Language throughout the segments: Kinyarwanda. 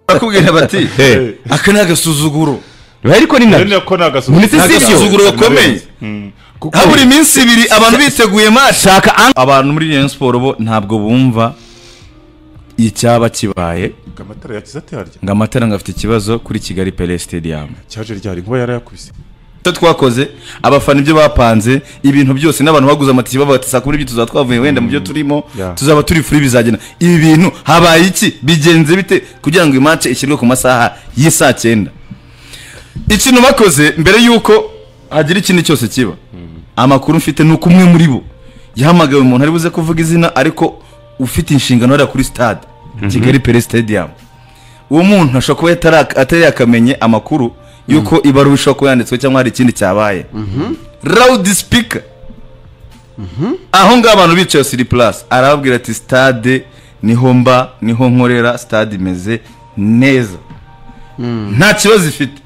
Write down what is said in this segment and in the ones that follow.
barakubwira bati Eh. aka ni agasuzuguro ariko ni rero nabyo nako ni Muri ni sisi agasuzuguro sibyo? agasuzuguro gakomeye Mm. Kuko- habura iminsi ibiri abantu biteguye match shaka ang- abantu muri Rayon Sport bo ntabwo bumva icyaba kibaye amatara yakize ate harya ngo amatara ngo afite ikibazo kuri Kigali Pele Stadium cyaje ryari nkuba yarayakubise icyo twakoze abafana ibyo bapanze ibintu byose n'abantu baguze amatike bavuga bati saa kumi n'ibyo tuzaba twavuye wenda mu byo turimo Yeah. tuzaba turi furi bizagena ibi bintu habaye iki bigenze bite kugira ngo imance ishyirwe ku masaha y'isaa cyenda ikintu bakoze mbere y'uko hagira ikindi cyose kiba amakuru mfite ni uko umwe muri bo yahamagaye umuntu ari buze kuvuga izina ariko ufite inshingano hariya kuri stade kigali pere stadium uwo muntu ashobora kuba yatara- atari yakamenye amakuru y'uko ibaruwa ishobora kuba yanditswe cyangwa hari ikindi cyabaye rawudi sipika aho ngaho abantu bicaye siri purasi arababwira ati stade niho mba niho nkorera stade imeze neza nta kibazo ifite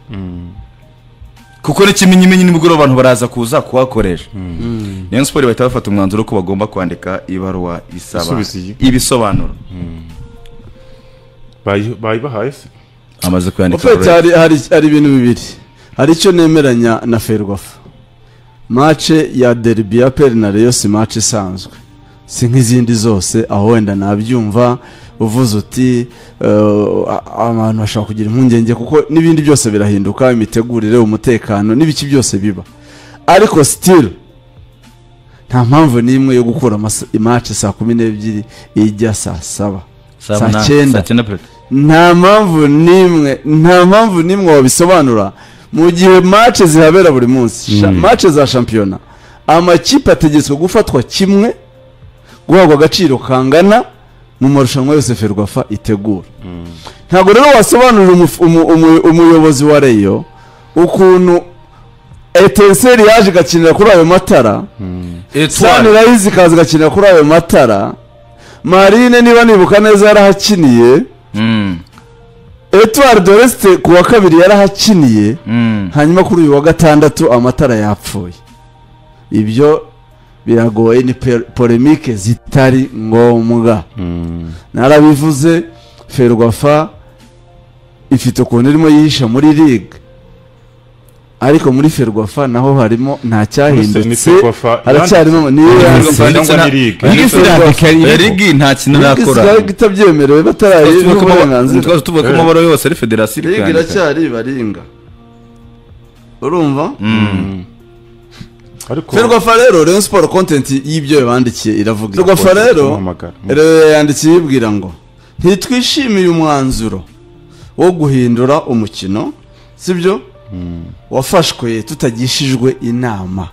kuko n'ikimenyimenyi nimugoroba abantu baraza kuza kuhakoresha rayon siporo bahita bafata umwanzuro ko bagomba kwandika ibaruwa isaba Isubiza iyi. ibisobanuro Bayi- bayibahaye se amaze kuyandika Opeti hari, hari, hari ibintu bibiri hari icyo nemeranya na ferwafa mace ya derby ya peri na reyo si mace isanzwe si nk'izindi zose aho wenda nabyumva uvuze uti eh, a- abantu bashobora kugira impungenge kuko n'ibindi byose birahinduka imitegurire umutekano n'ibiki byose biba ariko sitiri nta mpamvu n'imwe yo gukura amasa- imace saa kumi n'ebyiri ijya saa saba saa cyenda nta mpamvu n'imwe nta mpamvu n'imwe wabisobanura mu gihe mace zihabera buri munsi Sha- mace za shampiyona amakipe ategetswe gufatwa kimwe guhabwa agaciro kangana mu marushanwa yose ferwafa itegura ntabwo rero wasobanurira umuf- umu- umu- umuyobozi wa reyo ukuntu etenseri yaje igakinira kuri ayo matara sanirayizi ikaza igakinira kuri ayo matara marine niba nibuka neza yarahakiniye etuwari doresite ku wa kabiri yarahakiniye hanyuma kuri uyu wa gatandatu amatara yapfuye ibyo biragoye ni pe- polemike zitari ngombwa narabivuze ferwafa ifite ukuntu irimo yihisha muri ligue ariko muri ferwafa naho harimo nta ni cyahindutse Ferwafa haracyarimo ni Ferwafa yanditse cyangwa ni ligue Ligue irandika iriho. erigi nta kintu isigaye arakora itabyemerewe batarayiha uburenganzira tuba tuvuga ko amabara yose ari federasiyo iri mbega kuyandika. iracyari ibaringa urumva ariko ferwafa rero rayon siporo kontenti y'ibyo yabandikiye iravuga ferwafa rero Kumpamagara. rero yandikiye yibwira ngo ntitwishimiye umwanzuro wo guhindura umukino sibyo wafashwe tutagishijwe inama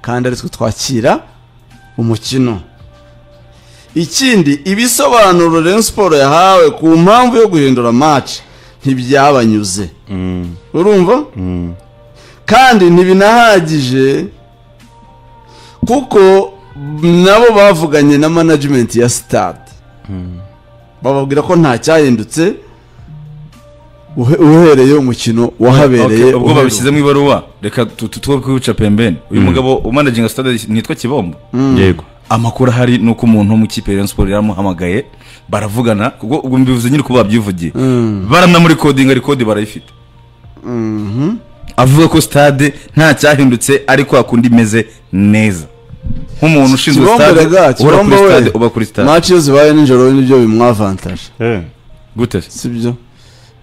kandi ari twe twakira umukino ikindi ibisobanuro rayon siporo yahawe ku mpamvu yo guhindura match ntibyabanyuze urumva kandi ntibinahagije kuko nabo bavuganye na management ya stade bababwira ko nta cyahindutse uhe- uhereye umukino wahabereye Okay, ubwo uheruka. babishyize mu ibaruwa reka tu- tu- tuwe kwica pembeni uyu mugabo umanaginga stade nitwa kibombo yego amakuru ahari ni uko umuntu wo mu kipe ya Rayon Sports yaramuhamagaye baravugana ubwo ubwo mbivuze nyine kuba babyivugiye baranamurikodinga rekodi barayifite avuga ko stade nta cyahindutse ariko hakundi imeze neza nk'umuntu ushinzwe Kibombe stade rega, uhora Kibombe kuri we. stade uba kuri stade match iyo zibaye nijoro nibyo bimwavantaje Eh, gute se? sibyo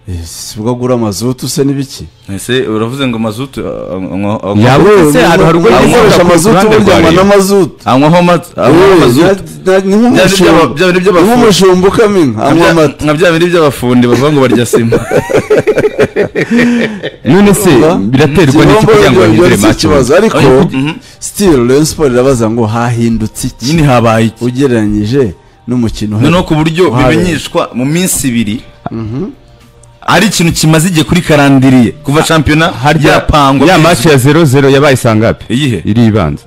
Eh, si ubwo agura amazutu se n'ibiki ese uravuze ngo mazutu uh, anywa- anywa- yawe Umuntu- hari ubwo umuntu yizera akoresha ku amazutu ruhande burya rwa anywa Rayon. n'amazutu anywaho ama- anywaho mazutu Byari iby'aba- byari iby'abafundi. nk'umushumba ukamenya anywa Nka bya- amata nka bya bindi by'abafundi bavuga ngo barya sima none se Urumva? biraterwa n'iki Kibombo kugira yabyo ngo bahindure si match ikibazo ariko Ariko- Mhm. sitiri Rayon Sport irabaza ngo hahindutse iki nyine habaye iki ugereranyije n'umukino uheruka. noneho ku buryo Uhawe. bimenyeshwa mu minsi ibiri ari ikintu kimaze igihe kuri karandiriye kuva shampiyona yapangwa ya kugeza match ubu. ya 0-0 yabaye saa ngapi Iyihe? iri ibanza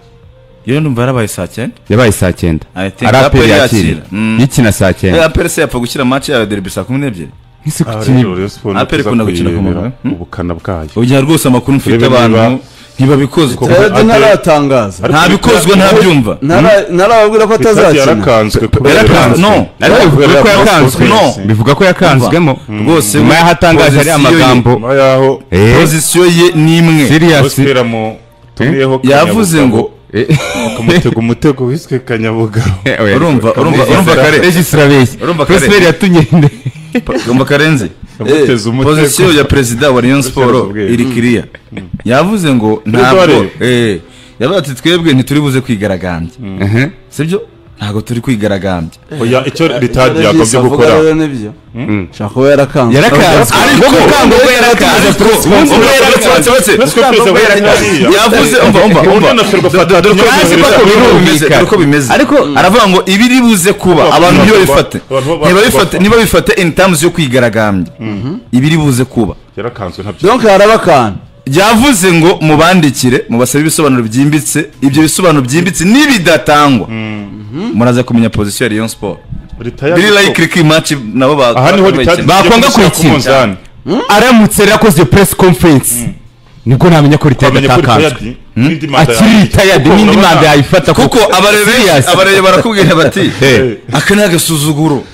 yewe numva yarabaye saa cyenda yabaye saa cyenda I think ari aperi Aperi yakira yakira. Mm. ikina saa cyenda Eh, aperi se yapfa gushyira match yayo derby saa kumi n'ebyiri nk'isi aha ku rero kintu Rayon Sport Aperi ntiza ikunda gukina ku kuyirebera mugabane. Hmm? ubukana bwayo ugira rwose amakuru mfite Urebe niba abantu ntibabikozwa Koko- rero Ade- ntaratangaza Ariko- ntabikozwa ntabyumva Ntara- ntarababwira ko Peterati atazakina yarakanzwe kubera Yarakanzwe, yaranzwe. no. ariko bivuga ko Kubera yakanzwe Bosco no. Kwesi. bivuga ko yakanzwemo Rwose nyuma we, y'aho atangaje ari pozisiyo ye- amagambo nyuma yaho eee pozisiyo ye ni imwe siriyasi Gospel mu tumiyeho yavuze ngo akamutega umutego wiswe kanyabugabo urumva urumva urumva kare regisitara beshya Urumva kare. pesineri yatunyende urumva karenze Yamuteze umutego. pozisiyo ya perezida wa rayon siporo ubwiye. iri kiriya yavuze ngo ntabwo wareba. eh, yavuze ati twebwe ntituri buze kwigaragambya sibyo ntabwo turi kwigaragambya oya icyo ritadi yagombye Avuga gukora rero nibyo nshaka kuba yarakanzwe yarakanzwe ariko Ubwo bwango bwe yarakanzwe Ubwo yarakanzwe. Peresko perezida wa Tanzania. yavuze umva umva Ubundi umva anashoborwa gufata Turazi ko Turazi bimwe ko bimeze, birumvikana. dore ko bimeze ariko aravuga ngo ibiri buze kuba Kuba, abantu kuba, ntibabifate kuba, kuba, ntibabifate kuba. ntibabifate in terms yo kwigaragambya ibiri buze kuba yarakanzwe ntabyo donc harabakana yavuze ngo mubandikire mubasabe ibisobanuro byimbitse ibyo bisobanuro byimbitse nibidatangwa muraza kumenya pozisiyo ya Rayon Sport Rita ya- biri likely ko iyi match nabo ba- aha niho ritadi bakina. Bakwanga kuyikina. aramutse rero akoze iyo press conference nibwo namenya ko ritari bamenya ko yatakanzwe ritayadi n'indi manda akiri yayo. ritayadi Kuko n'indi urabona- manda yayifata kuko abarebe Serious. abarebe barakubwira bati Eh. aka ni agasuzuguro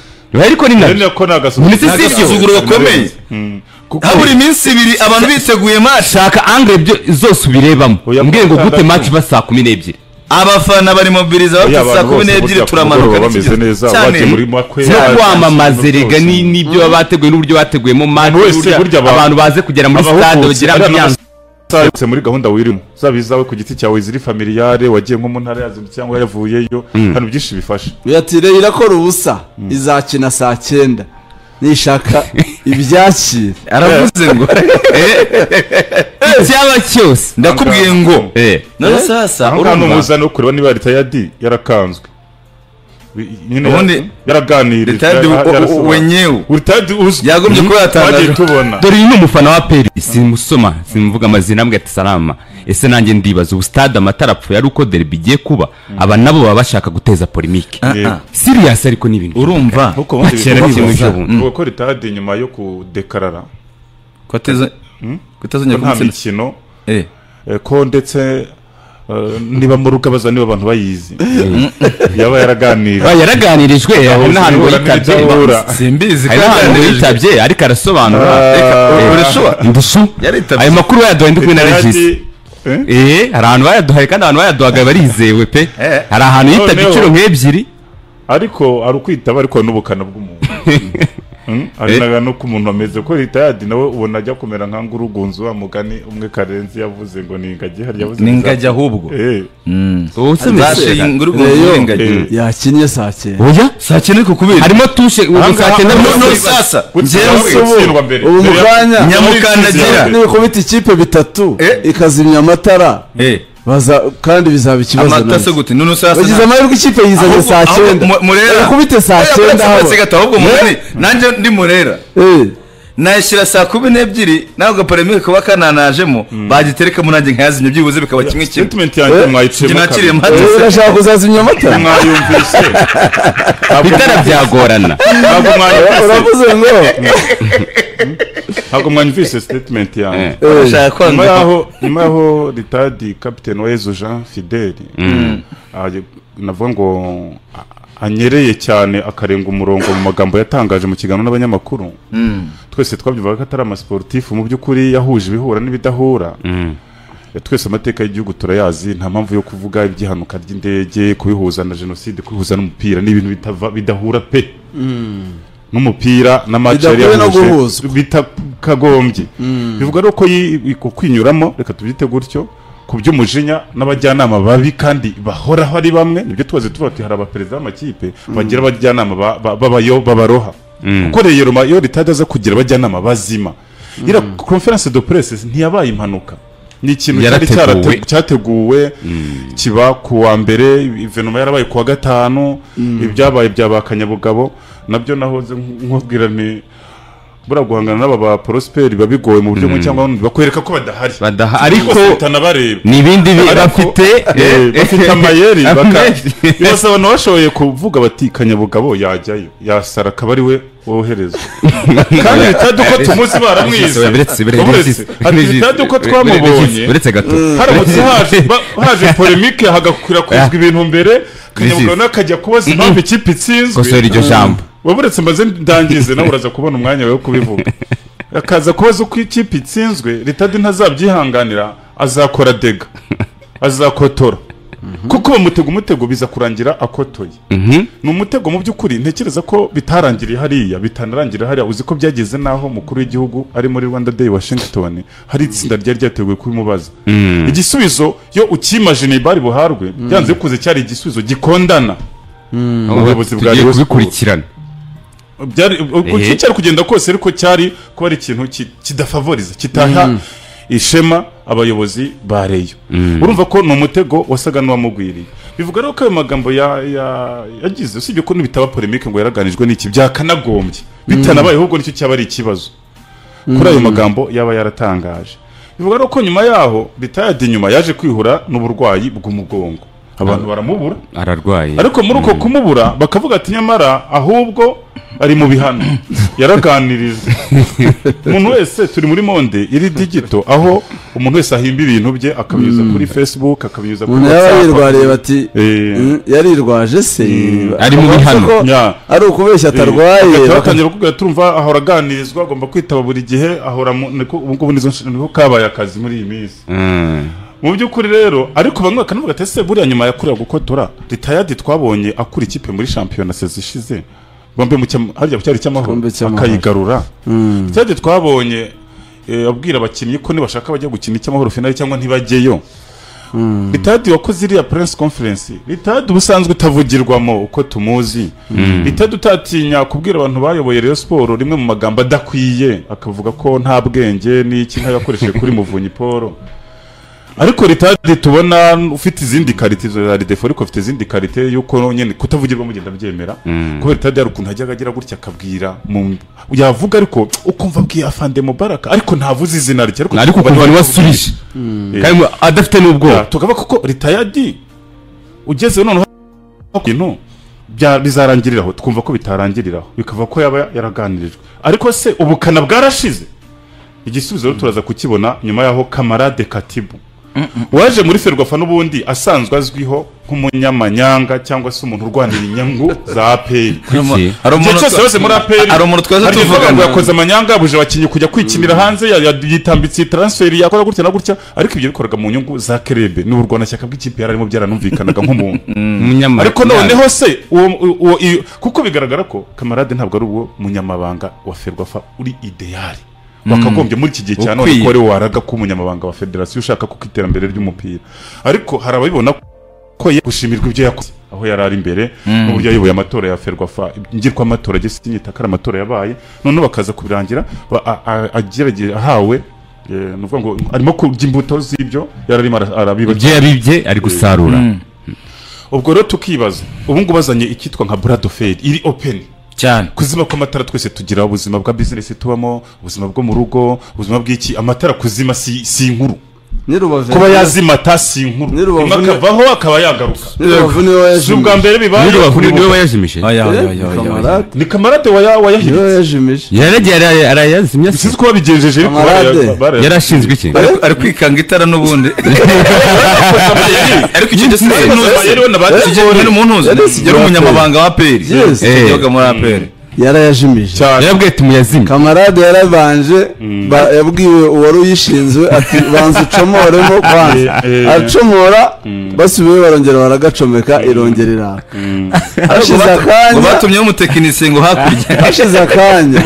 ariko ni Rero nabyo niyo ko ni agasuzuguro. Ndetse si ibyo. Agasuzuguro gakomeye. Mm. Kuko habura iminsi ibiri abantu biteguye match shaka angre byo zose ubirebamo Oya, mbwiye ngo gute gatandatu. match iba saa kumi n'ebyiri abafana bari mobiliza Oya, bafite abantu saa kumi bose n'ebyiri burya ku turamanuka mugoroba bameze n'ikigira- neza, cyane bagiye muri makwe, no bagiye kwamamaza mu rega ni- rwose. n'ibyo baba bateguye n'uburyo bateguyemo match Buri wese, n'uburyo burya aba- abantu baze kugera muri abahugutse, stade bagira ariya ambiyanse Sarutse muri gahunda wirimo zaba izawe ku giti cyawe ziri familiyare wagiye nko mu ntara yazindutse cyangwa yavuyeyo hano byinshi bifasha Uyu ati rero irakora ubusa izakina saa cyenda nishaka ibyakira aravuze ngo icyaba cyose ndakubwiye ngo Eh. none sasa aho nta urumva n'umuzani wo kureba niba ritayadi yarakanzwe Bi- nyine ya- Ubundi- yaraganiriye Ritayadi ya- u- u- yarasobanura. wenyewe. ritayadi uzwi Yagombye kuba yatangaje. twagiye tubona dore uyu ni umufana wa peri simusoma simuvuga amazina ambwira ati salama ese nanjye ndibaza ubu stade amatara apfuye ari uko derby igiye kuba aba nabo baba bashaka guteza polemike Ah, ah. siriyasi ariko ni ibintu urumva nkuko ubundi Bakera bikorwa ni ibintu gusa. by'ubundi. Ni uko ritayadi nyuma yo kudekarara ko ateza- ko atazongera nta kumutsinda mikino Eh. eh, ko ndetse eh, niba mu rugo baza niba abantu bayizi yaba yaraganiriye Ah, yaraganirijwe hari n'ahantu yitabye simbizi hari n'ahantu yitabye ariko arasobanura Ah. Reka, Eh. urashuba? ndushu Yaritabye. ayo makuru bayaduhaye ndi kumwe na regisi eh hari ahantu bayaduhaye kandi abantu bayaduhaga barizewe pe Eh. hari ahantu yitabye Noneho- inshuro nk'ebyiri ariko ari ukwitaba ariko n'ubukana bw'umuntu Mm, ari Eh. naga nuko umuntu ameze ko ritayadi nawe ubona ajya kumera nka ngurugunzu wa mugani umwe karenzi yavuze ngo ni ingagi hari yavuze ni ngo ngajya ahubwo za- Eh, ubu se zashe mbese inguruguru Eh. y'ingagi yakinnye saa cyenda oya saa cyenda ariko kubera harimo tushe ubu Ahangaha- saa cyenda no no n'umunsi. sasa gutsinda njyewe we, gutsindwa mbere. ubu Mbere mu ya- kanya nyamukandagira Nyamukandagi. nikubita ikipe bitatu Eh. ikazimya amatara Eh, baza kandi bizaba ikibazo amata se nabyo. gute none sasa bagize nta- amahirwe ikipe yizanye ahubwo- saa ahubwo cyenda mu- murera barakubite saa Oya, cyenda uretse haba uretse gato, ahubwo munani nanjye ndi murera Eh, nashyira saa kumi n'ebyiri nawe agaparemike kuba kananajemo bagiterekamo nanjye nkayazimya byibuze bikaba kimwe kimwe statement yanjye mwayiciyemo ntakiriye kabiri. eh, mpande urashaka kuzazimya amatara mwayumvise Ntabwo bitara byagorana ntabwo mwayumvise. uravuze ngo ntabwo mwanyumvise statement yanjye bashaka nyuma kwanga yaho nyuma yaho ritadi kapiteni wezu jean fideli aje- navuga ngo a- anyereye cyane akarenga umurongo mu magambo yatangaje mu kiganiro n'abanyamakuru twese twabyumvaga ko atari amasiporutifu mu by'ukuri yahuje ibihura n'ibidahura Eh, twese amateka y'igihugu turayazi nta mpamvu yo kuvuga iby'ihanuka ry'indege kubihuza na jenoside kubihuza n'umupira ni ibintu bitava- bidahura pe n'umupira n'amaci yari Bidakwiye no yahuje guhuzwa. bitakagombye bivuga rero ko yi- yi- ku kwinyuramo reka tubyite gutyo ku by'umujinya n'abajyanama babi kandi bahoraho ari bamwe nibyo tubaze tuvuga ati hari abaperezida b'amakipe bagira abajyanama ba- ba- b'abayo- b'abaroha kuko rero ma- iyo ritade aza kugira abajyanama bazima iriya conference de presse ntiyabaye impanuka ni ikintu cyari Yarateguwe. cyarate- cyateguwe kiba ku wa mbere ivenoma yarabaye ku wa gatanu ibyabaye bya ba kanyabugabo nabyo nahoze nkubwira ni buriya guhangana n'aba ba porosiperi biba bigoye mu buryo bumwe cyangwa ubundi bakwereka ko badahari Badaha- ariko bihutana bareba ni ibindi bi- Ariko- bafite Eh, bafite amayeri Amayeri. basa abantu bashoboye kuvuga bati kanyabugabo yajyayo yasara akaba ari we woherezwa kandi bitadu ko tumuzi baramwize Biretse, biretse, Uretse. Ati, biretse. bitadu ko Biretse, twamubonye biretse gato haramutse haje ba- haje polemike hagakwirakwizwa ibintu mbere kanyabugabo Bizizi. nawe akajya kubaza impamvu ikipe kosora itsinzwe iryo jambo waburetse maze ndangize nawe uraza kubona umwanya wawe wo kubivuga akaza kubaza uko ikipe itsinzwe ritadi ntazabyihanganira azakora dega azakotora kuko bamutega umutego biza kurangira akotoye Mhm. ni umutego mu by'ukuri ntekereza ko bitarangiriye hariya bitanarangiriye hariya uzi ko byageze n'aho umukuru w'igihugu ari muri rwanda day washington hari itsinda ryari ryateguwe kubimubaza igisubizo iyo ukimajine bari buharwe byanze kuze cyari igisubizo gikondana ubuyobozi bwa tugiye Rayon kubikurikirana byari uko Ehe. cyari kugenda kose ariko cyari kuba ari ikintu ki- kidafavoriza kitaha ishema abayobozi ba reyo urumva ko ni umutego wasaga n'uwamugwiriye bivuga rero ko ayo magambo ya- ya- yagize usibye ko n'ibitaba polemike ngo yaraganijwe n'iki byakanagombye bitanabaye ahubwo nicyo cyaba ari ikibazo kuri ayo magambo yaba yaratangaje bivuga rero ko nyuma yaho ritayadi nyuma yaje kwihura n'uburwayi bw'umugongo abantu baramubura ararwaye ariko muri uko kumubura bakavuga ati nyamara ahubwo ari mu bihano yaraganirijwe umuntu wese turi muri monde iri digito aho umuntu wese ahimba ibintu bye akabinyuza kuri facebook akabinyuza kuri umuntu yaba yirwariye whatsapp bati Eh. "Mm, yarirwaje se Ari mu Akavuga bihano. ko Yeah. ari ukubeshya atarwaye bagahita baka- batangira kuvuga turumva ahora aganirizwa agomba kwitaba buri gihe ahora mu- niko- ubu ngubu nizo nshingano niho kabaye akazi muri iyi minsi Mm. mu by'ukuri rero ariko bamwe bakanavuga ati ese buriya nyuma yakorewe gukotora ritayadi twabonye akura ikipe muri shampiyona sezi ishize bombe mu cyam- harya cyari icy'amahoro Igikombe cy'amahoro. akayigarura ritayadi twabonye eh, abwira abakinnyi ko nibashaka bajya gukina icy'amahoro finale cyangwa ntibajyeyo ritadi wakoze iriya press conference ritadi ubusanzwe utavugirwamo uko tumuzi ritadi utatinya kubwira abantu bayoboye Rayon siporo rimwe mu magambo adakwiye akavuga ko nta bwenge n'iki ntayakoresheje kuri muvunyi paul ariko ritadi tubona ufite izindi karite izo za ridefo ariko ufite izindi karite yuko nyine kutavugirwa mugenda byemera kubera ritadi hari ukuntu ajyaga agira gutya akabwira mu- yavuga ariko ukumva abwiye afande mubaraka ariko ntavuze izina rye ariko ukuntu wari wasubije kandi ngo adafite Yeah, n'ubwoba tukaba kuko ritayadi ugeze noneho ibintu bya- bizarangirira aho twumva ko bitarangirira aho bikava ko yaba yaraganirijwe ariko se ubukana bwarashize igisubizo rero turaza kukibona nyuma yaho kamarade katibu waje muri ferwafa n'ubundi asanzwe azwiho nk'umunyamanyanga cyangwa se umuntu urwanira inyungu za aperi Kuki? Hari igihe umuntu- cyose yose muri aperi hari umuntu twaza hari ivuga ngo tuvugana yakoze amanyanga yabuje abakinnyi kujya kwikinira hanze ya- ya- yitambitse iyi taransiferi yakoze gutya na gutya ariko ibyo bikoraga mu nyungu za kerebe ni urwanashyaka bw'ikipe yararimo byaranumvikanaga nk'umuntu Umunyamara- ariko noneho se uwo- uwo- iyo- kuko bigaragara ko kamarade ntabwo ari uwo munyamabanga wa ferwafa uri ideyari bakagombye muri iki gihe cya none Ukwiye. ko ari waraga ko umunyamabanga wa federasiyo ushaka kuko iterambere ry'umupira ariko hari ababibona ko ye gushimirwa ibyo yakoze aho yari ari imbere n'uburyo yayoboye amatora ya ferwafa ngirwamatora agisinyita ko ari amatora yabaye noneho bakaza kubirangira ba- a- a- agerageza ahawe eh, ni ukuvuga ngo arimo kurya imbuto z'ibyo yari arimo ara- arabiba ibyo yabibye ari gusarura ubwo rero tukibaza ubu ngubu bazanye icyitwa nka buradoferi iri openi cyane kuzima kw'amatara twese tugira ubuzima bwa bizinesi tubamo ubuzima bwo mu rugo ubuzima bw'iki amatara kuzima si, si inkuru Nyirubavu- kuba yazimata si inkuru Ni rubavu rimwe ni- akavaho akaba yagaruka Nyirubavu niwe si wayajimije. ubwa mbere bibaye niba kuri niwe bo. wayajimije Aya, aya, aya, Eh, aya, aya. kamarade ni kamarade waya- niwe wayahindutse wayajimije yaragiye ara- arayazimya se sinzi ko babigenjeje ariko Kamarade. baraya- baraya- yari ashinzwe iki Ari- ari kwikanga itara n'ubundi ariko icyo gihe Ariko sinzi rero na ba- umuntu yari umunyamabanga wa aperi Yes. yabaga muri aperi yarayajimije cyane yarabwiye ati muyazimye kamarade yarabanje ba- yabwiwe uwari uyishinzwe ati banza ucomoremo kwanza Eh, eh. aracomora basubiyeyo barongera baragacomeka irongera iraka hashize ngo akanya batumyeho umutekinisiye ngo hakurya hashize akanya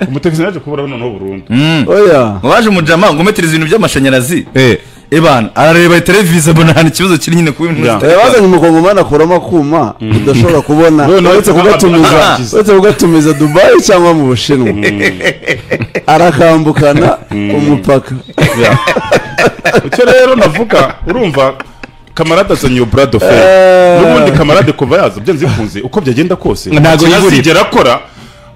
umutekinisiye yaje kubura noneho burundu oya ngo baje umujama ngo umetera ibintu by'amashanyarazi Eh, ebana arareba televiziyo abona ahantu ikibazo kiri nyine kuba ibintu Yeah. zitari- Eh, bazanye umukongomani akuramo akuma udashobora kubona None uretse kugatumiza arangiza. uretse kugatumiza dubayi cyangwa mu bushinwa arakambukana umupaka icyo rero navuga urumva kamarade azanye iyo burado fe Eh. n'ubundi kamarade kuva yaza byanze bikunze uko byagenda kose Ntago yigurira. azigera akora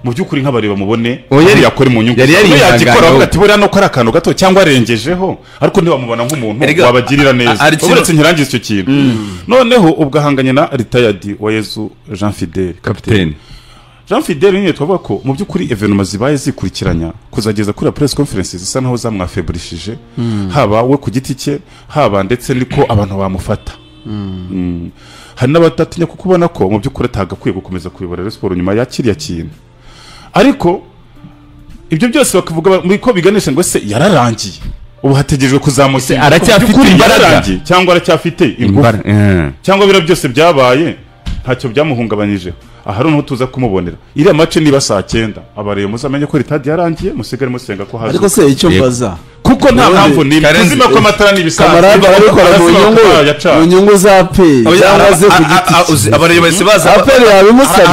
mu by'ukuri nk'abareba mubone Uwo yari- aho yakora mu nyungu yari ze. Aho yarihanganye yagikora ahubwo. bavuga ati buriya nuko ari akantu gato cyangwa arengejeho ariko ntibamubona nk'umuntu Erega, wabagirira a- a- ari neza kino- uretse nkirangize icyo kintu noneho ubwo ahanganye na ritayadi wa yezu jean fidele kapitene jean fidele nyine twavuga ko mu by'ukuri evenoma zibaye zikurikiranya kuzageza kuri press conference zisa naho zamwafelishije haba we ku giti cye haba ndetse niko abantu bamufata Mm. hari n'abatatinya kuko ubona ko mu by'ukuri atagakwiye gukomeza kuyobora Rayon siporo nyuma ya kiriya kintu ariko ibyo byose bakavuga muri ko biganisha ngo se yararangiye ubu hategerejwe kuzamusimbura Se aracyafite Mu by'ukuri imbaraga? yararangiye cyangwa aracyafite ingufu Imbara- eh. cyangwa biriya byose byabaye ntacyo byamuhungabanyijeho aha noneho tuza kumubonera iriya mace niba saa cyenda abareba muzamenye ko ritadi yarangiye musigare musenga ko hazi ariko se icyo Yego. mbaza kuko nta mpamvu n'imwe Karenzi, tuzima ko amatara n'ibisanzwe kamarade arabikora mu nyungu mu nyungu za peri cyangwa se ku giti cye abareba bahise baza aperi yabimusabye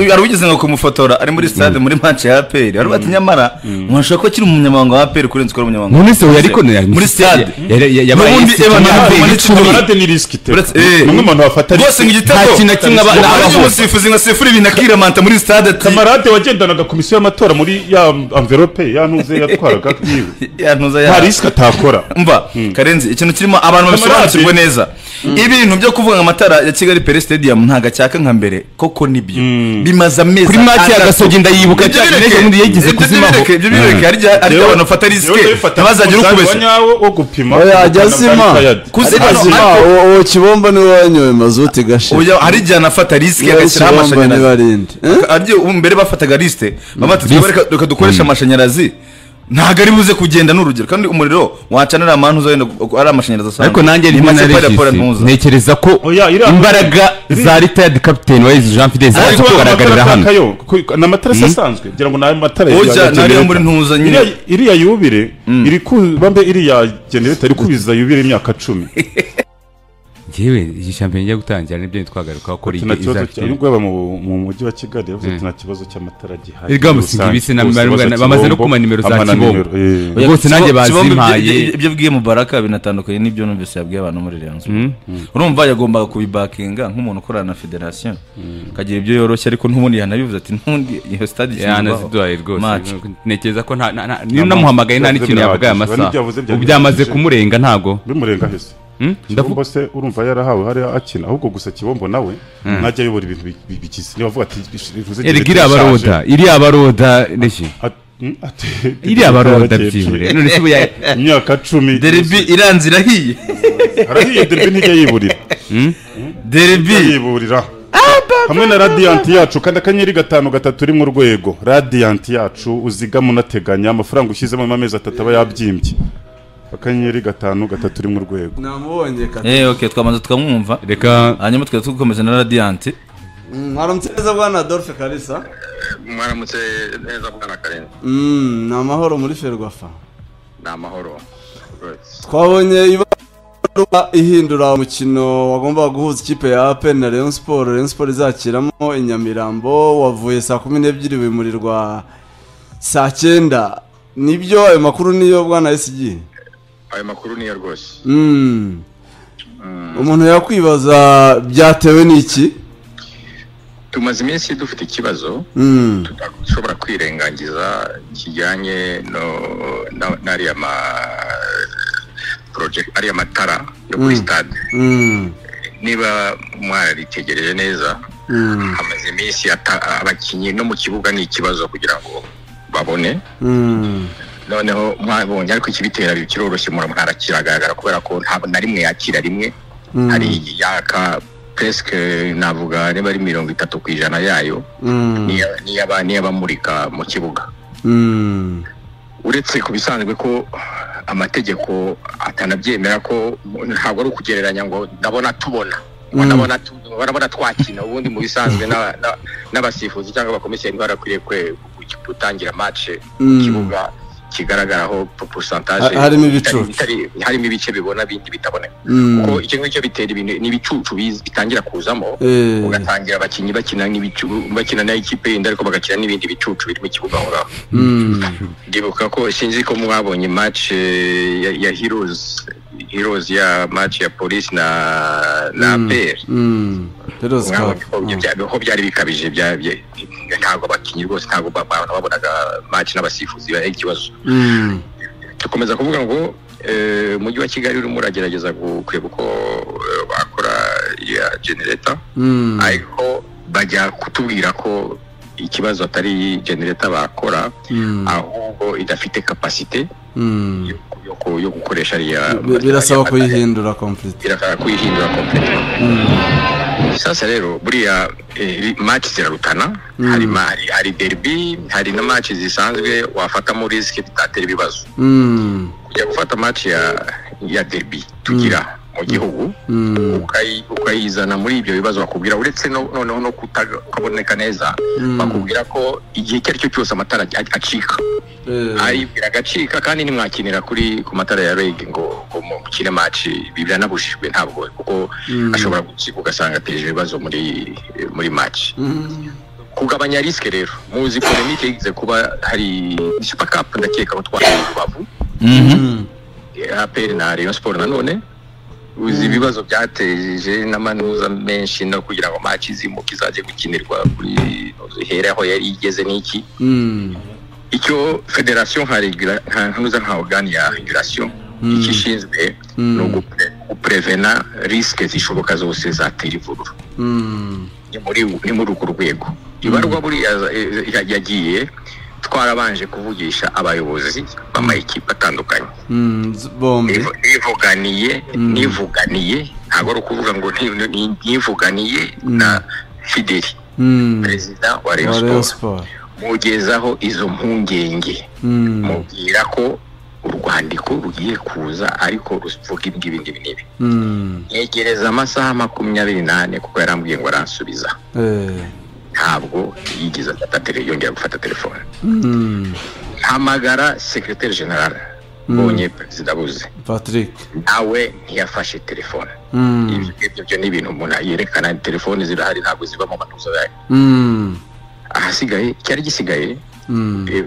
hari uwigeze ngo kumufotora ari muri stade muri match ya APR ari bati nyamara mwashaka ko akiri umunyamabanga wa APR kurenza uko ari umunyamabanga none se uwo yari wa APR. konera muri stade yabaye N'ubundi yisi- Evan yabaye Hagman yisi- icumi. kamarade ni risiki te Uretse- eh. ni umwe mu bantu bafata rwose ngo igitego Nta kintu na kimwe aba- Ubu abavuga. harimo umusifuzi nka sifuri ibintu akiramanta muri stade ati kamarade wagendanaga komisiyo y'amatora muri ya amverope ya ntuze yatwaraga yiwe ya ntuza ya nta risiki atakora mva karenzi ikintu kirimo abantu babisobanukirwe neza ibintu byo kuvuga ngo amatara ya kigali pere stadium ntabwo acyaka nka mbere koko nibyo bimaze amezi kuri make ya atandatu. gasogi ndayibuka Ibyo cyane bireke, n'ejo bundi yigeze ibyo kuzimaho bireke, ibyo bireke hari igihe- hari igihe abantu bafata risike ntibazagire uri ukubeshya nyawo wo gupima Oya, ajya azima. kuzima ubuzima uwo kibomba niwe wanyoye mazuti gashe Oya, hari igihe anafata risike agashyiraho amashanyarazi n'abarindi aryo ubu mbere bafataga lisite baba bati "Twebwe reka reka dukoreshe amashanyarazi ntabwo ari buze kugenda ni urugero kandi umuriro wacana nta mpamvu uzagenda ku- ari amashanyarazi asanzwe ariko nanjye Ni ndimo make na paraporo regisi ntuza. ntekereza ko Oya, iriya- imbaraga za ritayadi kapitene wa yezu jean fidele zaje ariko kugaragarira hano ni amatara se asanzwe ngira ngo ni ayo matara ya- Oja, ya ni ariya generator. muri ntuza nyine. Iriya- iriya yubire iri kuba mbe iriya genereta iri kubiza yubire imyaka cumi ngewe iyi shampiyona ijya gutangira nibyo ntitwagarukaho ko nta kibazo cya izafite nubwo yaba mu mu mujyi wa kigali yavuze ati nta kibazo cy'amatara gihari Erega musinga ibisi na- Bose baza bamaze no Kibombo, kuma nimero za bampa na Kibombo. nimero, eh. Oya, Rwose nanjye Kibombe- Kibombe bazimpaye. ibyo- ibyo bwiye mubaraka binatandukanye n'ibyo numvise yabwiye abantu muri Rayon Sports urumva yagombaga kubibakinga nk'umuntu ukorana na federasiyo akagira ibyo yoroshya ariko n'ubundi yanabivuze ati ntundi iyo stade ikingwaho yanaziduhaye rwose match." ntekereza ko nta- nta- nta- niba namuhamagaye nta n'ikintu yavuga aya masaha Nibyo yavuze byagenze. ubu byamaze kumurenga ntabwo bimurenga hese Hmm? Ndavuga- kibombo se urumva yarahawe hariya akina ahubwo gusa kibombo nawe ntajya ayobora ibintu bi- bi- bikize niba avuga ati bivuze erega iriya ishaje. baroda iriya baroda ndeshi At- hmm, ati- iriya baroda yarakeye. byibure none se ubu ya- imyaka cumi derby iranze irahiye harahiye derby ntijya yiburira derby Ntijya yiburira hamwe na radiyanti yacu kanda akanyenyeri gatanu gatatu rimwe urwego radiyanti yacu uzigama unateganya amafaranga ushyizemo mu amezi atatu aba yabyimbye akanyenyeri gatanu gatatu rimwe urwego namubonye kata eh okay twamaze tukamwumva reka hanyuma tukaba dukomeza na radiyanti mwaramutse neza bwana adolphe kalisa mwaramutse neza bwana karenzi Mm, ni amahoro muri ferwafa ni amahoro Rwose. twabonye ibaruwa ihindura umukino wagombaga guhuza ikipe ya apeni na leon siporo leon siporo izakiramo inyamirambo wavuye saa kumi n'ebyiri wimurirwa saa cyenda nibyo ayo makuru niyo bwana esigi ayo makuru niyo rwose Mm. umuntu yakwibaza byatewe n'iki tumaze iminsi dufite ikibazo Mm. tudashobora kwirengagiza kijyanye no- na- n'ariya ma project ariya matara yo kuri stade Mm. niba mwaritegereje neza Mm. hamaze iminsi ata- abakinnyi no mu kibuga ni ikibazo kugira ngo babone Mm. noneho mwabonye ariko ikibitera kiroroshye murabona harakigaragara kubera ko ntabwo na rimwe yakira rimwe hari yaka peske navuga niba ari mirongo itatu ku ijana yayo Mm. niya- niyaba- n'iy'abamurika mu kibuga Mm. uretse ku bisanzwe ko amategeko atanabyemera ko ntabwo ari ukugereranya ngo ndabona tubona ngo ndabona tu- ndabona twakina ubundi mu bisanzwe n'aba- n'aba- n'abasifuzi cyangwa abakomisiyeri bakwiriye kwe- gutangira match Mm. ikibuga kigaragaraho posantaje Ha- harimo ibicucu. harimo ibice bibona bindi bitaboneka Mm. kuko icyo ngicyo bitera ibintu n'ibicucu biza- bitangira kuzamo Eh. ugatangira abakinnyi bakina n'ibicu- bakina n'ikipe yindi ariko bagakina n'ibindi bicucu biri mu kibuga aho ngaho Mm. ndibuka ko sinzi ko mwabonye match eh, ya, ya heroes heroes ya match ya police na na mm. Mm. Rero mwabonye zikaba. ko ibyo bya- ko byari bikabije bya- bya- ntabwo abakinnyi rwose ntabwo ba- ba- babonaga match n'abasifuzi ari ikibazo dukomeza kuvuga ngo eh, umujyi wa kigali urimo uragerageza gu- kureba uko eh, bakora ya generator ariko bajya kutubwira ko ikibazo atari generator bakora ahubwo idafite kapasite yo- yo ku- yo gukoresha ariya Bi- birasaba kuyihindura complete birakara kuyihindura kompletwa sasa rero buriya eh, match zirarutana hari ma- hari- hari derby hari na match zisanzwe wafatamo risk bitatera ibibazo Mm, kujya gufata match ya ya derby tugira mu gihugu mm, ukayi- ukayizana muri ibyo bibazo bakubwira uretse no- noneho no kutaboneka neza bakubwira ko igihe icyo ari cyo cyose amatara a- acika eh, ayibwira agacika kandi ntimwakinira kuri ku matara ya reg ngo ngo mukine match ibi biranabujijwe ntabwo kuko ashobora gutsika ugasanga ateje ibibazo muri muri match mm, kugabanya risk rero muzi polemique yigize kuba hari super cup ndakeka ko twaye rubavu mm, APR na Rayon Sport nanone uzi ibibazo byateje n'amanuza menshi no kugira ngo match zimuke izajye gukinirwa kuri here aho yari igeze n'iki mm, icyo federasiyo nka regula- nka ntuza nka organi ya regulation icyo ishinzwe ni ugupre- guprevena risike zishoboka zose zatera ivururu mm, ni muri ni muri urwo rwego ibarwa buriya eh, ya- yagiye twarabanje kuvugisha abayobozi b'amakipe atandukanye mm, z- bombi Nivu- nivuganiye nivuganiye ntabwo ari ukuvuga ngo ni- ni- nivuganiye na fideli Mm, perezida wa wa rayon Rayon sport Sport. mugezaho izo mpungenge Mm, mubwira ko urwandiko rugiye kuza ariko ruvuga ibingibi ngibi n'ibi mm, yegereza amasaha makumyabiri n'ane kuko yarambwiye ngo aransubiza eh, ntabwo yigeze afata tele yongera gufata telefone mm, hamagara sekreteri generale mbonye perezida buze Patrick nawe ntiyafashe telefone Mm, ibyo ngibyo byo ni ibintu umuntu yerekana telefone zirahari ntabwo ziva mu matuza yayo mm, ahasigaye icyari gisigaye mm, eh,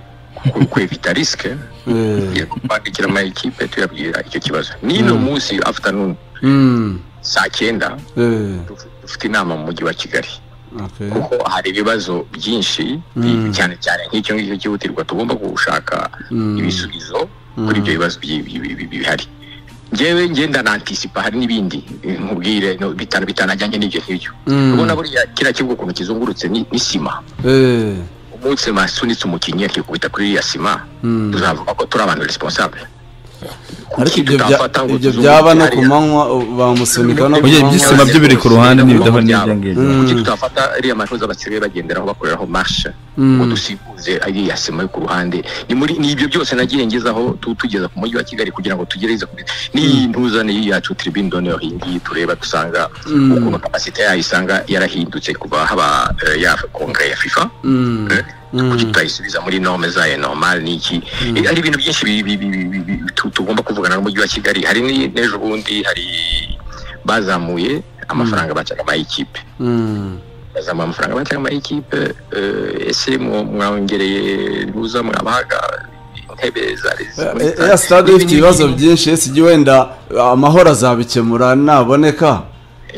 ku- kwevita risike eh, kwandikira amakipe tuyabwira icyo kibazo n'ino munsi afternoon mm, saa cyenda eh, duf- dufite inama mu mujyi wa kigali okay. kuko hari ibibazo byinshi bi- cyane cyane nk'icyo ngicyo cyihutirwa tugomba gushaka ibisubizo kuri ibyo bibazo bi- bi- bi- bi- bihari ngewe ngenda na antisipa hari n'ibindi eh, nkubwire no, bitana bitanajyanye n'ibyo ngibyo Mm. ubona buriya kiriya kibuga ukuntu kizungurutse ni ni sima Eh, umunsi masunitse umukinnyi akikubita kuri iriya sima tuzavuga ko turi abantu responsable ariko Kuki ibyo bya- tutafata ngo ibyo tuzungurutse byaba no ku hariya? manywa u- bamusunika no ku Oya, manywa iby'isima byo biri ku ruhande n'ibidaho n'ibyo ngibyo. kuki tutafata ariya matoza basigaye bagenderaho bakoreraho marshe ngo dusibuze ariya sima yo ku ruhande ni muri ni ibyo byose nagiye ngezaho tu- tugeza ku mujyi wa kigali kugira ngo tugereze kuri n'iyi ntuza n'iyi yacu tribune doneho iyi ngiyi tureba dusanga ukuntu kapasite yayo isanga yarahindutse kuva haba eh, ya kongere ya fifa Mm, kuki tutayisubiza muri norme zayo normal niki Eh, hari ibintu byinshi bi- bi- bi- bi- bi- bi- tu- tugomba kuvugana n'umujyi wa kigali hari ni- n'ejo bundi hari bazamuye amafaranga bacaga amayikipe mm, bazamuye amafaranga bacaga amayikipe eh, ese mwo- mwongereye ruza mwabahaga intebe zari Eh, Air Stade ifite ibibazo byinshi ese ijya wenda amahoro azabikemura naboneka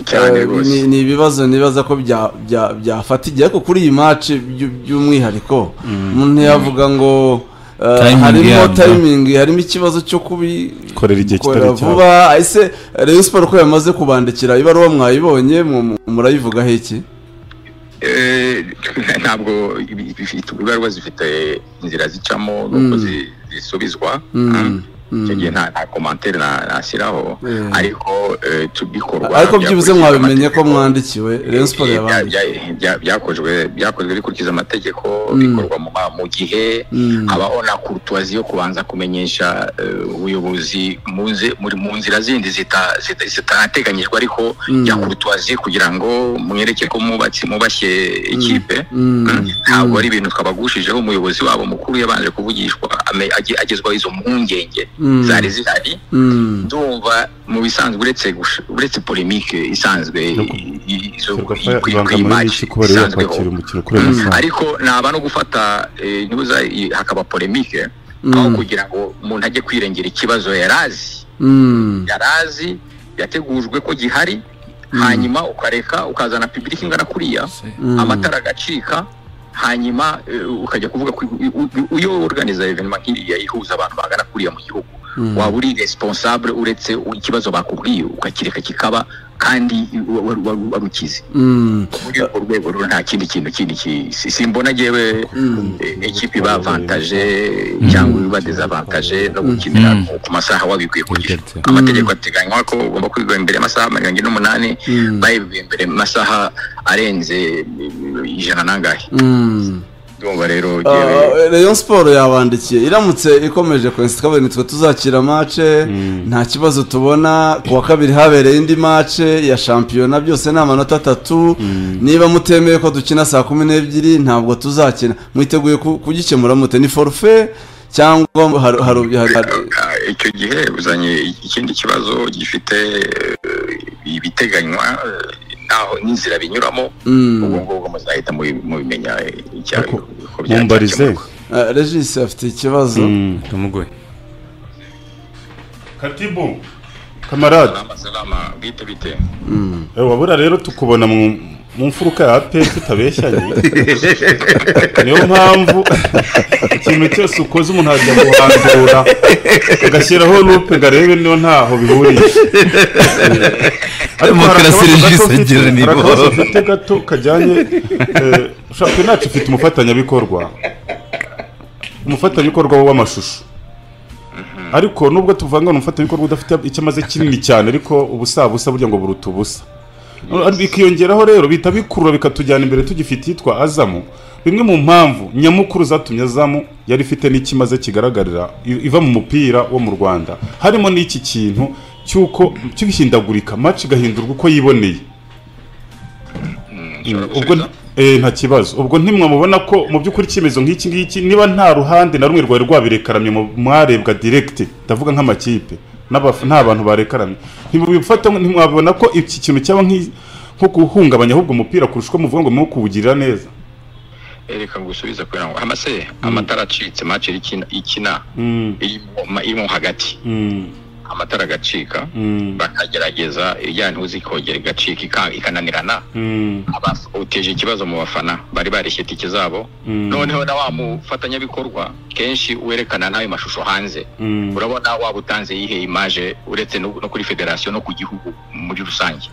cyane Eh, rwose ni- ni ibibazo nibaza ko bya- bya- byafata igihe ariko kuri iyi match by- by'umwihariko umuntu yavuga ngo eh, Timing harimo yabyo. timing harimo ikibazo cyo kubi Korera igihe kitari korera cyabo. vuba ese Rayon Sport ko yamaze kubandikira ibaruwa mwayibonye mu- mu- murayivugaho iki Eh, ntabwo ibi- bifite- ibaruwa zifite inzira zicamo nuko zi- zisubizwa icyo gihe nta nta komantere na- nashyiraho Mm. ariko eh, tu- bikorwa ariko byibuze byakurikije mwabimenye ko amategeko. mwandikiwe Rayon Sport Eh, bya- yabandikiwe bya- bya- byakozwe byakozwe bikurikiza amategeko bikorwa mu ma- mu gihe habaho na kurutwazi yo kubanza kumenyesha eh, ubuyobozi mu nze- muri- mu nzira zindi zita- zita- zitateganyijwe ariko ya kurutwazi kugira ngo mwereke ko mubatse mubashye ikipe Mm. ntabwo ari ibintu twabagushijeho umuyobozi wabo mukuru yabanje kuvugishwa ame- age- agezwaho izo mpungenge zari zihari Mm, ndumva mu bisanzwe uretse gush- uretse polemique isanzwe i- i- izo- i- kuri- ibanga kuri muri match iki kuba rero isanzweho. yakwakira umukino kuri ayo masaha ariko naba no gufata eh, ntuza i- hakaba polemique aho kugira ngo umuntu ajye kwirengera ikibazo yari azi mm, yari azi yategujwe ko gihari hanyuma ukareka ukazana public ingana kuriya amatara agacika hanyuma eh, ukajya kuvuga ko i- u- u- iyo organiza evenema nk'iriya ihuza abantu bagana kuriya mu gihugu waba uri responsable uretse ikibazo bakubwiye ukakireka kikaba kandi wa- wa- wa- warukize muri urwo rwego rero nta kindi kintu kindi ki- si- simbona jewe eh, ikipe iba avantaje cyangwa iba dezavantaje no gukinira ku- ku masaha wabikwiye ku gihe Biteretse. amategeko ateganywa ko ugomba kwigwa imbere y'amasaha mirongo ine n'umunani bayibwiye imbere mu masaha arenze eh, ijana n'angahe ndumva rero jewe Ah, Rayon Sport yabandikiye iramutse ikomeje kwesa kabiri nitwe tuzakira mace nta kibazo tubona ku wa kabiri habereye indi mace ya shampiyona byose ni amanota atatu niba mutemeye ko dukina saa kumi n'ebyiri ntabwo tuzakina mwiteguye ku- kugikemura mute ni forufe cyangwa hari- hari- hari- hari- Ah, icyo gihe uzanye ikindi kibazo gifite eh, ibiteganywa eh, naho n'inzira binyuramo ubwo ngubwo muzahita mubi- mubimenya eh, icya- uko bya- mumbarize byakemuka. Ah, Regis afite ikibazo tumugoye katibu kamarade Salama, salama, bite bite Eh, wabura rero tukubona mu mu mfuruka ya APR tutabeshyanye niyo mpamvu ikintu cyose ukoze umuntu ajya guhandura agashyiraho lupe ngo arebe niyo ntaho bihuriye Ariko hari Demokarasi akabazo gato regis mfite- agira ni hari bo. akabazo mfite gato kajyanye eh, ushaka nacu ufite umufatanyabikorwa umufatanyabikorwa w'amashusho ariko nubwo tuvanga umufatanyabikorwa udafite icyo amaze kinini cyane ariko ubusabusa burya ngo buruta ubusa bikiyongeraho rero bihita bikurura bikatujyana imbere tugifite iyitwa azamu bimwe mu mpamvu nyamukuru zatumye azamu yari ifite n'ikimaze kigaragarira i- iva mu mupira wo mu rwanda harimo n'iki kintu cy'uko cy'ibihindagurika match igahindurwa uko yiboneye ubwo eh, nta kibazo ubwo ntimwamubona ko mu by'ukuri icyemezo nk'iki ngiki niba nta ruhande na rumwe rwari rwabirekaramye mu- mwarebwa direct ndavuga nk'amakipe n'abaf- nta bantu barekaramye ntimubifata ntimwabona ko iki kintu cyaba nk'i- nko guhungabanya ahubwo umupira kurusha uko muvuga ngo mwo kuwugirira neza reka gusubiza kugira ngo amase amatara acitse match ikina ikina Mm, irimo ma- irimo hagati mm, amatara agacika mm, bakagerageza ijyana ntuzi ikongera igacika ika- ikananirana mm, Abaf- uteje ikibazo mu bafana bari bareshya itike zabo Mm. noneho na wa mufatanyabikorwa kenshi werekana n'ayo mashusho hanze mm. urabona waba utanze yihe imaje uretse no no kuri federasiyo no ku gihugu muri rusange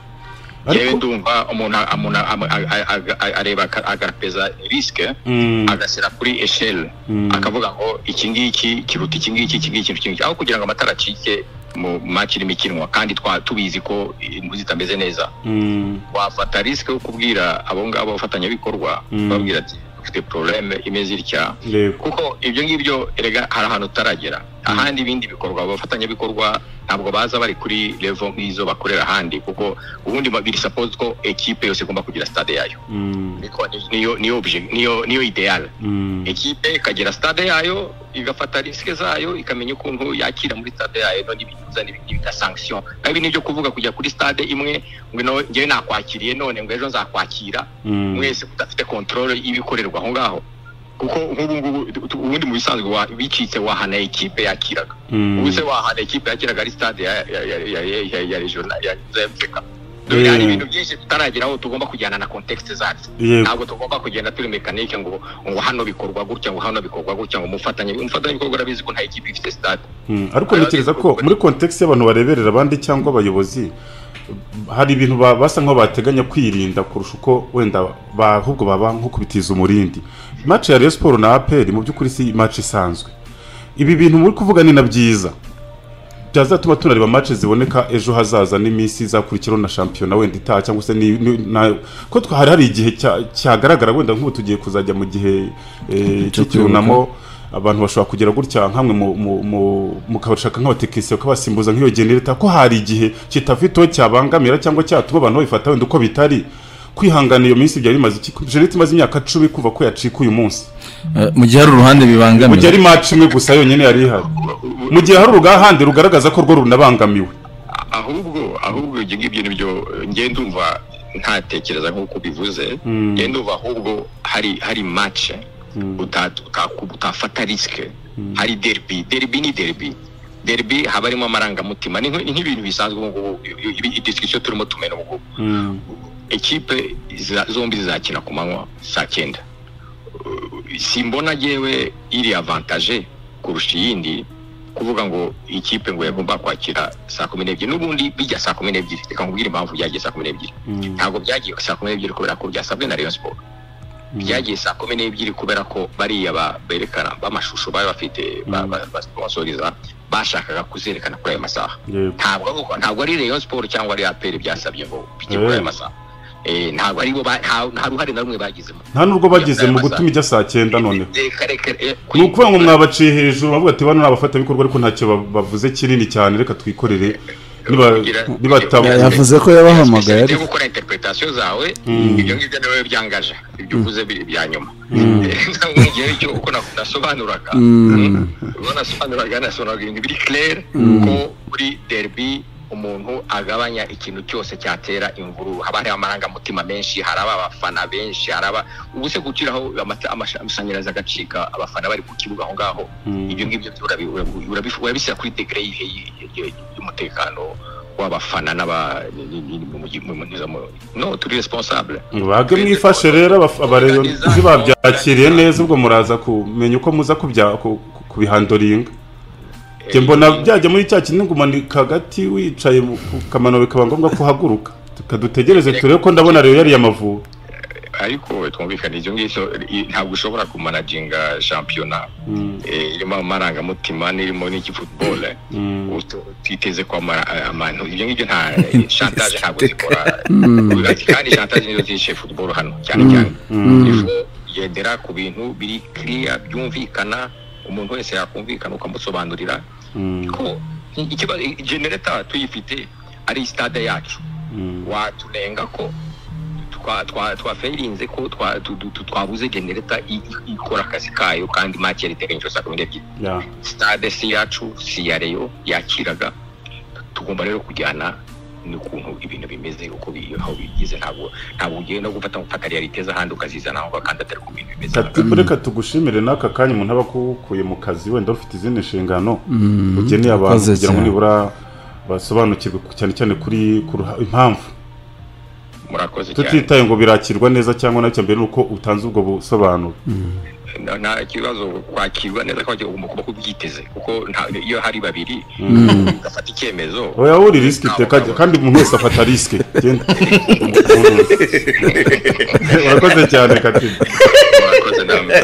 yewe ariko ndumva umuntu a- umuntu a- ama- a- a- a- a- areba aka- agateza risike mm, agashyira kuri esheli Mm. akavuga ngo iki ngiki kiruta iki ngiki iki ngiki iki ngiki aho kugira ngo amatara acike mu maki irimo ikinwa kandi twa tubizi ko inguzi zitameze neza mm, wafata risike yo kubwira abo ngabo abafatanyabikorwa Mm. babwira ati dufite porogaramu imeze itya yego kuko ibyo ngibyo erega hari ahantu utaragera ahandi ibindi bikorwa abafatanyabikorwa ntabwo baza bari kuri levo nk'izo bakorera ahandi kuko ubundi ba- biri suppose ko ekipe yose igomba kugira stade yayo Mm, Niko- niyo niyo obje- niyo niyo ideale mm, ekipe ikagira stade yayo igafata risike zayo ikamenya ukuntu yakira muri stade yayo no n'ibiza n'ibita sanction nabi nibyo kuvuga kujya kuri stade imwe ngo no ngewe nakwakiriye none ngo ejo nzakwakira mm, mwese mudafite control y'ibikorerwa aho ngaho kuko nk'ubu ngubu tu- ubundi mu bisanzwe wa- bicitse wahana ikipe yakiraga Mm. ubu se wahana ikipe yakiraga ari stade ya ya ya ya ya- ya ya regional ya ZFK Yeah. hari ibintu byinshi tutarageraho tugomba kujyana na context zacu Yego. ntabwo tugomba kugenda turi mekanike ngo ngo hano bikorwa gutya ngo hano bikorwa gutya ngo umufatanye umufatanye bikorwa urabizi ko nta ikipe ifite stade Mm, ariko ntekereza ko muri kontekisi y'abantu bareberera abandi cyangwa abayobozi hari ibintu ba- basa nk'aho bateganya kwirinda kurusha uko wenda ba- ahubwo baba nko kubitiza umurindi match ya Rayon Sport na APR mu by'ukuri si match isanzwe ibi bintu muri kuvuga ni na byiza byazatuma tunareba match ziboneka ejo hazaza n'iminsi izakurikiraho na shampiyona wenda itaha cyangwa se ni- ni- na- ko twa- hari hari igihe cya- cyagaragara wenda nk'ubu tugiye kuzajya mu gihe eh, cy'icyunamo abantu bashobora kugera gutya nkamwe mu- mu- mu- mukabashaka nk'abatekinisiye bakabasimbuza nk'iyo genereta ko hari igihe kitafiteho cyabangamira cyangwa cyatuma abantu babifata wenda uko bitari kwihangana iyo minsi byari bimaze iki genereta imaze imyaka cumi kuva ko yacika uyu munsi Eh, mu gihe hari uruhande mu gihe bibangamira ari match imwe gusa yonyine yari ihari mu gihe hari urugahande rugaragaza ko rwo runabangamiwe ahubwo ahubwo ibyo ngibyo nibyo eh, njye ndumva ntatekereza nk'uko ubivuze njye ndumva ahubwo hari hari match uta- uta- utafata risike hari derby derby ni derby derby haba harimo amarangamutima ni nk- ni nk'ibintu bisanzwe ubu ngubu idisikusiyo turimo tumena ubu ngubu ekipe ziza- zombi zizakina ku manywa saa cyenda simbona yewe iri avantage kurusha iyindi kuvuga ngo ikipe ngo yagomba kwakira saa kumi n'ebyiri n'ubundi bijya saa kumi n'ebyiri reka nkubwire impamvu byagiye saa kumi n'ebyiri ntabwo byagiye saa kumi n'ebyiri kubera ko byasabwe na rayon siporo byagiye saa kumi n'ebyiri kubera ko bariya ba- berekana b'amashusho bari bafite ba- ba- basiponsoriza bashakaga kuzerekana kuri ayo masaha Yego. ntabwo ari uko- ntabwo ari rayon siporo cyangwa ari aperi byasabye ngo bijye kuri ayo Eh. masaha Eh, ntabwo ari bo ba- nta nta ruhare na rumwe bagizemo nta n'ubwo bageze mu gutuma ijya saa cyenda noneho reka reka eh, ni ukuvuga ngo mwabaciye hejuru bavuga ati bano ni abafatanyabikorwa ariko ntacyo ba- bavuze kinini cyane reka twikorere niba- Kugira- nibataba Ya- yavuze ko yabahamagaye Specialty yo ariko gukora interpretation zawe Mm. ibyo ngibyo niwe byangaje ibyo uvuze biri bya nyuma mu gihe cyo uko na- nasobanuraga mm, ubwo nasobanuraga nasobanuraga ibintu biri clair ko kuri derby umuntu agabanya ikintu cyose cyatera imvururu haba hari amarangamutima menshi haraba abafana benshi haraba ubu se gukiraho amata- amasha- amashanyarazi agacika abafana bari ku kibuga aho ngaho ibyo ngibyo byo urabi- urabi- urabi- urabishyira kuri degere y'ihe- y'ihe- y'ihe- y'umutekano w'abafana n'aba ni- ni- ni- mu- mu- mu- mu- mu- no turi responsable bage mwifashe rero abaf- abareyozi babyakiriye neza ubwo muraza kumenya uko muza kubya- ku- ku- kubihandoringa njye mbona byajya muri cya kindi ngo umanika hagati wicaye mu- ku kamano bikaba ngombwa ko uhaguruka tukadutegereze turebe ko ndabona rero yariye amavubi ariko twumvikane ibyo ngibyo i- ntabwo ushobora kumanaginga shampiyona eh, irimo amarangamutima n'irimo n'iki football utu- utiteze ko ama- amantu ibyo ngibyo nta shantaje ntabwo zikora kandi shantaje nizo zishe football hano cyane cyane Ifu yendera ku bintu biri clear byumvikana umuntu wese yakumvikana ukamusobanurira ko ikibazo genereta tuyifite ari stade yacu watunenga ko twa- twa- twafayirinze ko twa- tu- tu- tu- twabuze genereta i- i- ikora akazi kayo kandi make yari iteganyijwe saa kumi n'ebyiri Ya. stade si iyacu si iya reyo yakiraga tugomba rero kujyana n'ukuntu ibintu bimeze uko bi- aho bigize ntabwo ntabwo ugenda gufata gufata realiteza ahandi ukazizana aho kandi atari ku bintu bimeze Ati reka tugushimire n'aka kanya umuntu aba akukuye mu kazi wenda ufite izindi nshingano ugeneye abantu Urakoze kugira ngo cyane. nibura basobanukirwe ku- cyane cyane kuri ku ruha- impamvu murakoze cyane tutitaye ngo birakirwa neza cyangwa nacyo mbere nuko utanze ubwo busobanuro Na- nta kibazo kwakirwa neza kwakirwa ugomba kuba kubyiteze kuko nta- iyo hari babiri ugafata icyemezo oya wuri risiki iteka kandi umuntu wese afata risiki Genda. urakoze cyane katina murakoze namwe